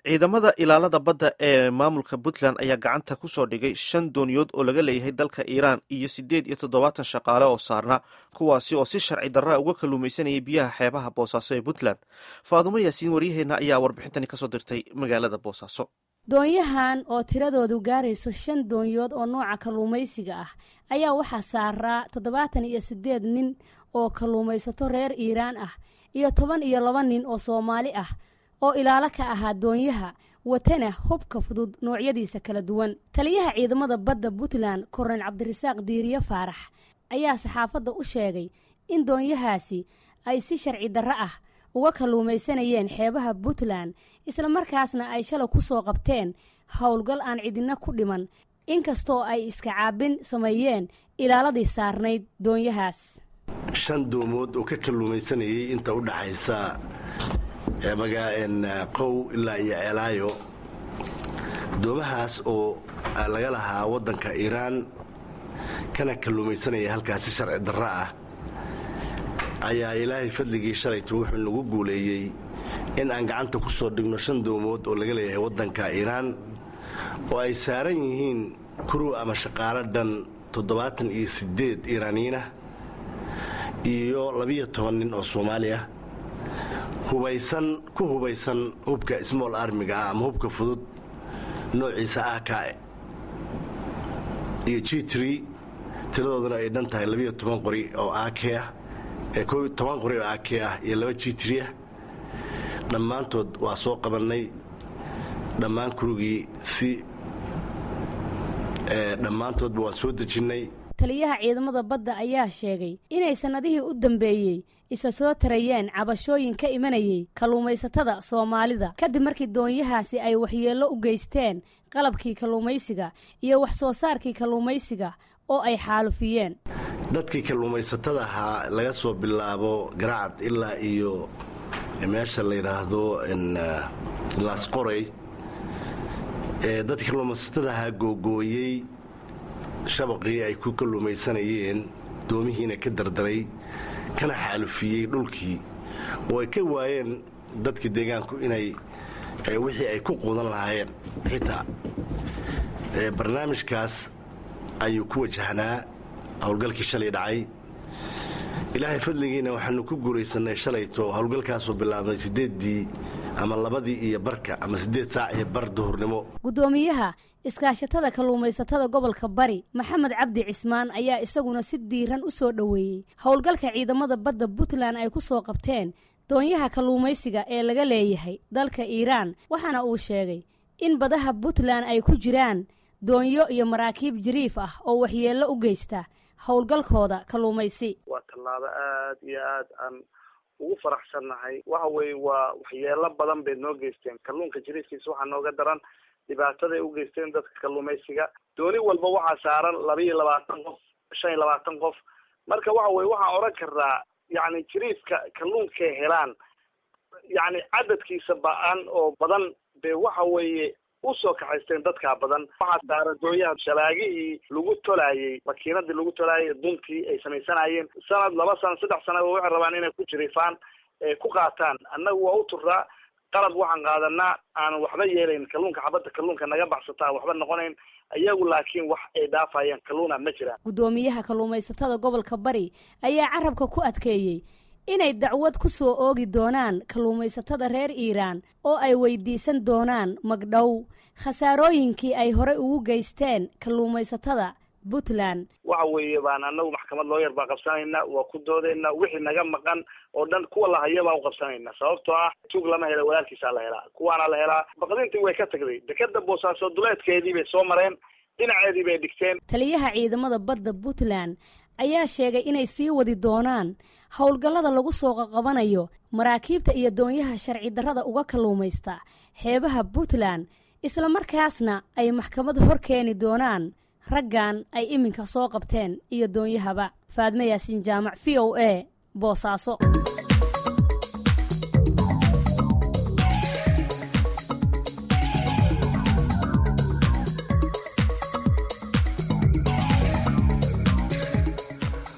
ciidamada ilaalada badda ee maamulka puntland ayaa gacanta ku soo dhigay shan dooniyood oo laga leeyahay dalka iiraan iyo siddeed iyo toddobaatan shaqaale oo saarna kuwaasi oo si sharci darra uga kalluumaysanayay biyaha xeebaha boosaaso ee puntland faadumo yaasiin waryaheenna ayaa warbixintani kasoo dirtay magaalada boosaaso doonyahan oo tiradoodu gaarayso shan doonyood oo nooca kalluumaysiga ah ayaa waxaa saaraa toddobaatan iyo siddeed nin oo kalluumaysato reer iiraan ah iyo toban iyo laba nin oo soomaali ah oo ilaalo ka ahaa doonyaha watana hubka fudud noocyadiisa kala duwan taliyaha ciidamada badda puntland korneyl cabdirasaaq diiriye faarax ayaa saxaafadda u sheegay in doonyahaasi ay si sharci darro ah uga kalluumaysanayeen xeebaha puntland islamarkaasna ay shalay ku soo qabteen howlgal aan cidina ku dhiman inkastoo ay iska caabin sameeyeen ilaaladii saarnayd doonyahaas shan doomood oo ka kalluumaysanayay inta u dhaxaysa qow ilaa iyo ceelaayo doomahaas oo laga lahaa waddanka iiraan kana kalluumaysanaya halkaasi sharci darro ah ayaa ilaahay fadligii shalaytu wuxuu nagu guuleeyey in aan gacanta ku soo dhigno shan doomood oo laga leeyahay waddanka iiraan oo ay saaran yihiin kuruw ama shaqaalo dhan toddobaatan iyo siddeed iiraaniyiinah iyo labiyo toban nin oo soomaali ah hubaysan ku hubaysan hubka smoll armiga ah ama hubka fudud noociisa ah ka iyo g tr tiradooduna ay dhan tahay labiyo toban qori oo ak ah ee toban qori oo ak ah iyo laba g tr ah dhammaantood waa soo qabannay dhammaan kurugii si dhammaantoodba waan soo dejinnay taliyaha ciidamada badda ayaa sheegay inay sannadihii u dambeeyey isa soo tarayeen cabashooyin ka imanayay kalluumaysatada soomaalida kadib markii doonyahaasi ay waxyeello u geysteen qalabkii kalluumaysiga iyo wax soo saarkii kalluumaysiga oo ay xaalufiyeen dadkii kalluumaysatada ahaa laga soo bilaabo garacad ilaa iyo meesha la yidhaahdo laasqoray ee dadkii kalluumaysatada ahaa googooyey shabaqii ay ku kalluumaysanayeen doomihiina ka dardaray kana xaalufiyey dhulkii oo ay ka waayeen dadkii deegaanku inay wixii ay ku quudan lahaayeen xitaa barnaamijkaas ayuu ku wajahnaa howlgalkii shalay dhacay ilaahay fadligiina waxaanu ku guulaysannay shalayto howlgalkaasoo bilaabnay siddeeddii ama labadii iyo barka ama siddeed saac iyo bar duhurnimo guddoomiyaha iskaashatada kalluumaysatada gobolka bari maxamed cabdi cismaan ayaa isaguna si diiran u soo dhoweeyey howlgalka ciidamada badda puntland ay ku soo qabteen doonyaha kalluumaysiga ee laga leeyahay dalka iiraan waxaana uu sheegay in badaha puntland ay ku jiraan doonyo iyo maraakiib jiriif ah oo waxyeello u geysta howlgalkooda kalluumaysi waa tallaabo aad iyo aad aan ugu faraxsannahay waxa weeye waa waxyeelo badan bay noo geysteen kalluunka jiriifkiisa waxaa nooga daran dhibaataday u geysteen dadka kalluumaysiga dooni walba waxaa saaran laba iyo labaatan qof shan iyo labaatan qof marka waxa weye waxaan odhan karnaa yacni jiriifka kalluunkay helaan yacni cadadkiisa ba-an oo badan be waxa weeye usoo kaxaysteen dadkaa badan waxaa saaran doonyaha shalaagihii lagu tolaayey makiinadii lagu tolaayay duntii ay samaysanayeen sanad laba sana saddex sana waxay rabaan inay ku jiriifaan ku qaataan annagu waa u turaa qalab waxaan qaadanaa aan waxba yeelayn kalluunka xabadda kalluunka naga baxsata aan waxba noqonayn iyagu laakiin wax ay dhaafayaan kalluuna ma jiraan guddoomiyaha kalluumaysatada gobolka bari ayaa carabka ku adkeeyey inay dacwad ku soo oogi doonaan kalluumaysatada reer iiraan oo ay weydiisan doonaan magdhow khasaarooyinkii ay horey ugu geysteen kalluumaysatada puntland waxa weeye baan anagu maxkamad looyar baa qabsanayna waa ku doodayna wixii naga maqan oo dhan kuwa lahaya baan u qabsanayna sababtoo ah tuug lama hela walaalkiisaa la helaa kuwaana la helaa baqdintii way ka tagday dekeda boosaaso duleedkeedii bay soo mareen dhinaceedii bay dhigteen taliyaha ciidamada badda puntland ayaa sheegay inay sii wadi doonaan howlgallada lagu soo qaqabanayo maraakiibta iyo doonyaha sharci darrada uga kalluumaysta xeebaha puntland islamarkaasna ay maxkamad hor keeni doonaan raggan ay iminka soo qabteen iyo doonyahaba faadme yaasiin jaamac v o a boosaaso